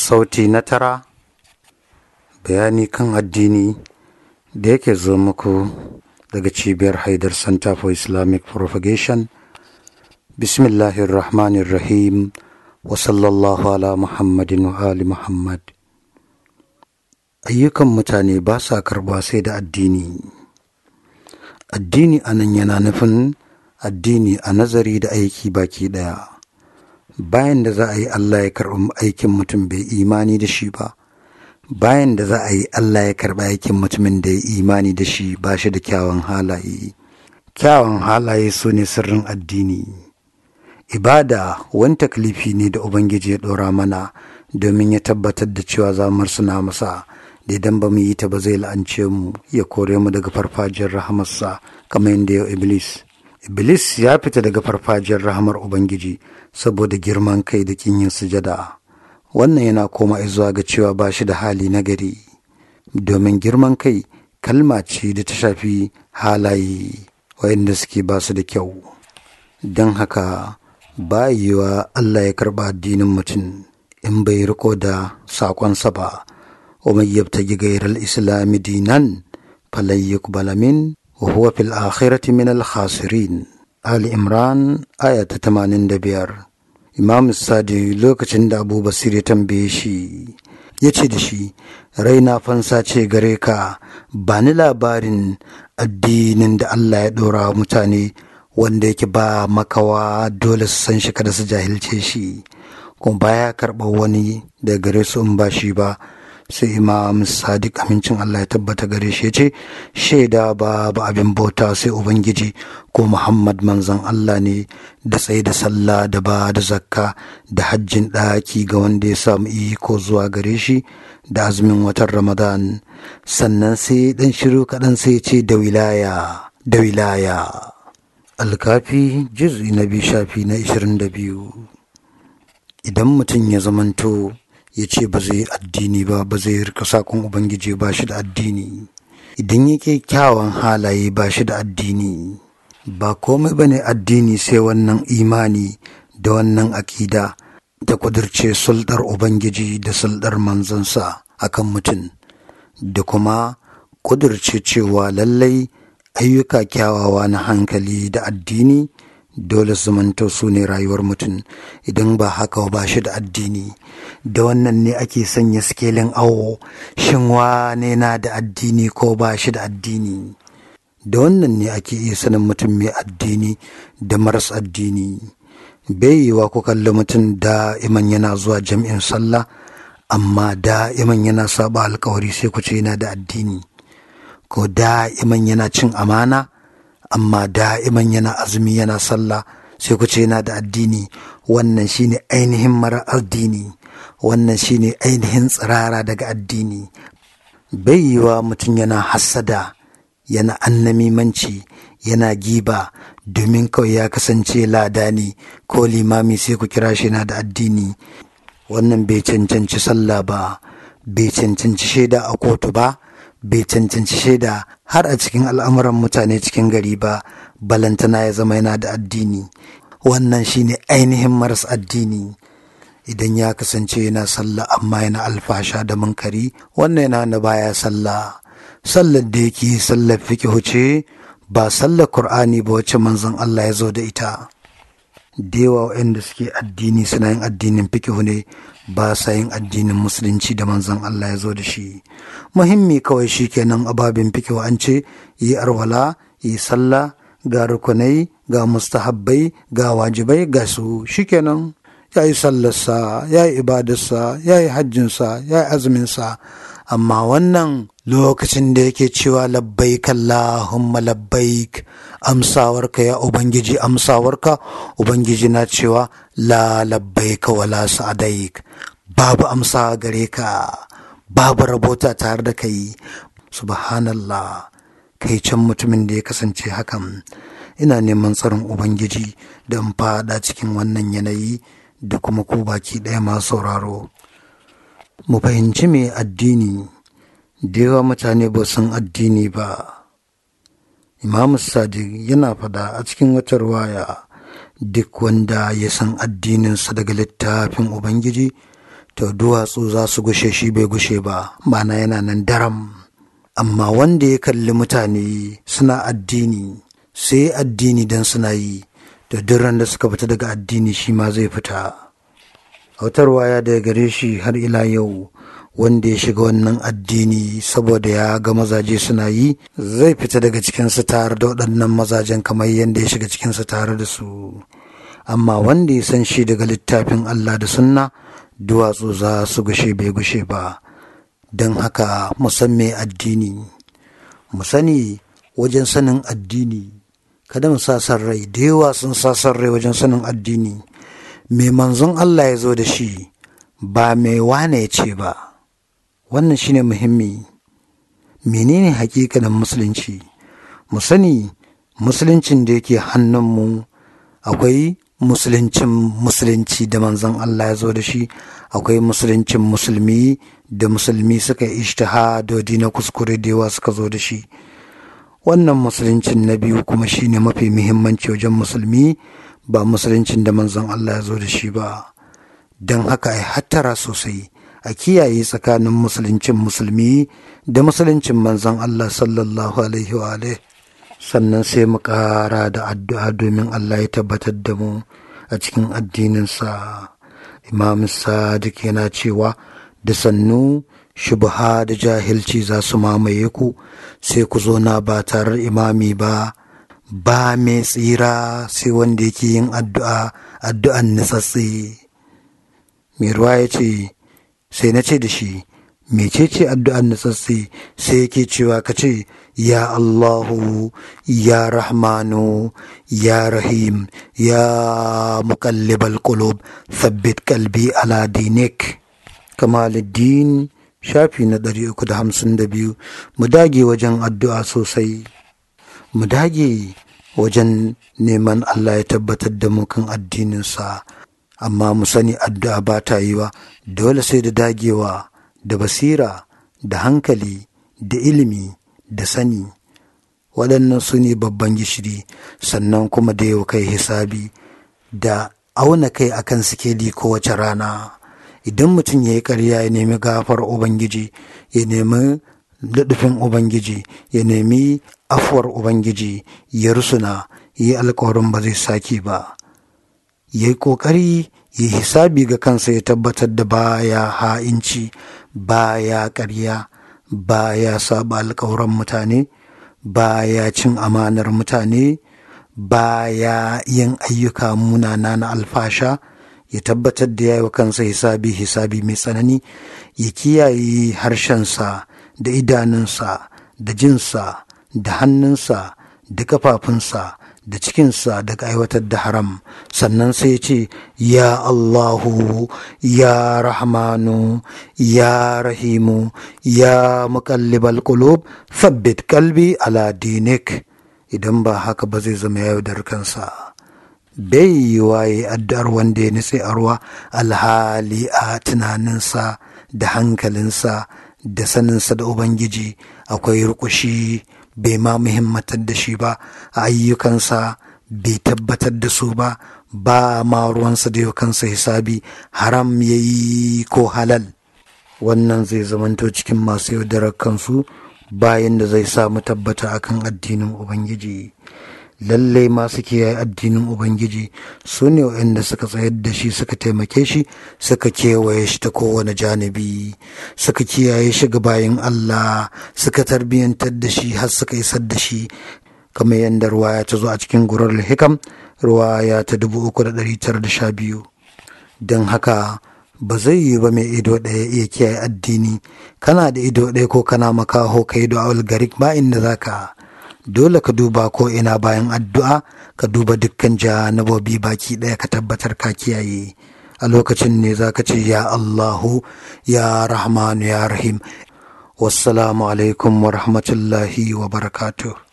sauti na tara bayani kan addini da yake zo muku daga cibiyar haidar center for islamic propagation bismillahirrahmanirrahim wa sallallahu ala muhammadin wa ali muhammad ayyukan mutane ba sa karba sai da addini addini anan yana nufin addini a nazari da aiki baki daya bayan da za a yi Allah ya karɓi aikin mutum bai imani da shi ba bayan da za a yi Allah ya karɓi aikin mutumin da ya imani da shi ba shi da kyawun halaye kyawun halaye su ne sirrin addini ibada wani taklifi ne da ubangiji ya ɗora mana domin ya tabbatar da cewa za mu suna masa da idan ba mu yi ta ba zai la'ance mu ya kore mu daga farfajiyar rahamarsa kamar yadda ya iblis Iblis ya fita daga farfajiyar rahamar Ubangiji saboda girman kai da kin yin sujada. Wannan yana koma zuwa ga cewa ba shi da hali nagari, domin girman kai kalma ce da ta shafi halaye wayanda suke ba su da kyau. Don haka ba yiwa Allah ya karɓa addinin mutum in bai riko da saƙonsa ba, wa yabtagi gairar islami dinan falayyuk balamin وهو في الآخرة من الخاسرين آل إمران آية 85 Imam Sadi lokacin da Abu Basir ya tambaye shi ya ce da shi raina fansa ce gare ka ba ni labarin addinin da Allah ya ɗora mutane wanda yake ba makawa dole su san shi kada su jahilce shi kuma baya karɓar wani da gare su in ba shi ba sai imam sadiq amincin Allah ya tabbata gare shi ce shaida ba ba abin bauta sai ubangiji ko muhammad manzon Allah ne da tsaye da sallah da ba da zakka da hajjin ɗaki ga wanda ya samu iko zuwa gare shi da azumin watan ramadan sannan sai dan shiru kaɗan sai ce da wilaya da wilaya alkafi juz'i na biyu shafi na 22 idan mutum ya zamanto ya ce ba zai addini ba ba zai rika sakon ubangiji ba shi da addini idan yake kyawun halaye ba shi da addini ba komai ba ne addini sai wannan imani da wannan akida da kudurce sulɗar ubangiji da sulɗar manzansa akan mutum da kuma kudurce cewa lallai ayyuka kyawawa na hankali da addini dole su manto su ne rayuwar mutum idan ba haka ba shi da addini da wannan ne ake sanya sikelin awo shin wane na da addini ko ba shi da addini da wannan ne ake iya sanin mutum mai addini da maras addini bai yiwa ku kalli mutum da iman yana zuwa jam'in sallah amma da iman yana saba alkawari sai ku ce yana da addini ko da iman yana cin amana amma da'iman yana azumi yana sallah sai ku ce yana da addini wannan shine ainihin mara addini wannan shine ainihin tsirara daga addini bai yiwa mutum yana hassada yana annamimanci yana giba domin kawai ya kasance ladani ko limami sai ku kira shi na da addini wannan bai cancanci sallah ba bai cancanci shaida a kotu ba bai cancanci shaida har a cikin al'amuran mutane cikin gari ba balantana ya zama yana da addini wannan shine ainihin maras addini idan ya kasance yana sallah amma yana alfasha da munkari wannan yana da baya sallah sallar da yake sallar fikihu ce ba sallar qur'ani ba wacce manzon Allah ya zo da ita da yawa waɗanda suke addini suna yin addinin fikihu ne ba sa yin addinin musulunci da manzon Allah ya zo da shi muhimmi kawai shi kenan ababin fikihu an ce yi arwala yi sallah ga rukunai ga mustahabbai ga wajibai ga su shikenan ya yi sallarsa ya yi ibadarsa ya yi hajjinsa ya yi azuminsa amma wannan lokacin da yake cewa labbaik Allahumma labbaik amsawarka ya ubangiji amsawarka ubangiji na cewa la labbaika wala sa'adaik babu amsa gare ka babu rabota tare da kai subhanallah kai can mutumin da ya kasance hakan ina neman tsarin ubangiji da in fada cikin wannan yanayi da kuma ku baki ɗaya masu sauraro mu fahimci mai addini da yawa mutane ba san addini ba imamu sadiq yana fada a cikin wata ruwaya duk wanda ya san addininsa daga littafin ubangiji to duwatsu za su gushe shi bai gushe ba ma'ana yana nan daram amma wanda ya kalli mutane suna addini sai addini don suna yi da duk da suka fita daga addini shi ma zai fita autarwa ya daga gare shi har ila yau wanda ya shiga wannan addini saboda ya ga mazaje suna yi zai fita daga cikinsu tare da waɗannan mazajen kamar yadda ya shiga cikinsu tare da su amma wanda ya san shi daga littafin Allah da sunna duwatsu za su gushe bai gushe ba don haka mu san me addini mu sani wajen sanin addini kada mu sa san rai da yawa sun sa san rai wajen sanin addini mai manzon Allah ya zo da shi ba mai wane ya ce ba wannan shine muhimmi menene hakikanin musulunci mu sani musuluncin da yake hannunmu akwai musuluncin musulunci da manzon Allah ya zo da shi akwai musuluncin musulmi da musulmi suka ishtihadodi na kuskure da yawa suka zo da shi wannan musuluncin na biyu kuma shine mafi muhimmanci wajen musulmi ba musuluncin da manzon Allah ya zo da shi ba don haka ai hattara sosai a kiyaye tsakanin musuluncin musulmi da musuluncin manzon Allah sallallahu alaihi wa sannan sai mu ƙara da addu'a domin Allah ya tabbatar da mu a cikin addininsa imam sadiq yana cewa da sannu shubha da jahilci za su mamaye ku sai ku zo na ba tare imami ba ba mai tsira sai wanda yake yin addu'a addu'an nitsatsi mai ruwa ya ce sai na ce da shi mecece addu'an nitsatsi sai yake cewa ka ce ya Allahu ya Rahmanu ya Rahim ya muqallibal qulub thabbit qalbi ala dinik kamaluddin shafi na 352 mu dage wajen addu'a sosai mu dage wajen neman Allah ya tabbatar da mu kan addininsa amma mu sani addu'a ba ta yi wa dole sai da dagewa da basira da hankali da ilimi da sani waɗannan su ne babban gishiri sannan kuma da yau kai hisabi da auna kai akan sikeli kowace rana idan mutum ya yi ƙarya ya nemi gafar ubangiji ya nemi daɗufin ubangiji ya nemi afuwar ubangiji ya rusuna ya yi alkawarin ba zai sake ba ya yi ƙoƙari ya hisabi ga kansa ya tabbatar da baya ha'inci baya ƙarya baya saba alkawuran mutane baya cin amanar mutane baya yin ayyuka munana na alfasha ya tabbatar da ya yi wa kansa hisabi hisabi mai tsanani ya kiyaye harshensa da idanunsa da jinsa da hannunsa da kafafunsa da cikinsa daga aiwatar da haram sannan sai ce ya Allahu ya Rahmanu ya Rahimu ya muqallibal qulub thabbit qalbi ala dinik idan ba haka ba zai zama yaudar kansa bai yi waye addu'ar wanda ya nitse a ruwa alhali a tunaninsa da hankalinsa da saninsa da ubangiji akwai rukushi bai ma muhimmatar da shi ba a ayyukansa bai tabbatar da su ba ba ma ruwansa da kansa hisabi haram ya yi ko halal wannan zai zamanto cikin masu yaudarar kansu bayan da zai samu tabbata akan addinin ubangiji lallai masu kiyaye addinin ubangiji su ne waɗanda suka tsayar da shi suka taimake shi suka kewaye shi ta kowane janibi suka kiyaye shi ga bayan allah suka tarbiyyantar da shi har suka isar da shi kamar yadda ruwaya ta zo a cikin gurar hikam ruwaya ta dubu uku da ɗari tara da sha biyu don haka ba zai yi ba mai ido ɗaya iya kiyaye addini kana da ido ɗaya ko kana makaho ka yi da garik ba inda za ka dole ka duba ko ina bayan addu'a ka duba dukkan janabobi baki ɗaya ka tabbatar ka kiyaye a lokacin ne za ka ce ya Allahu ya Rahmanu ya Rahim wassalamu alaikum wa rahmatullahi wa barakatuh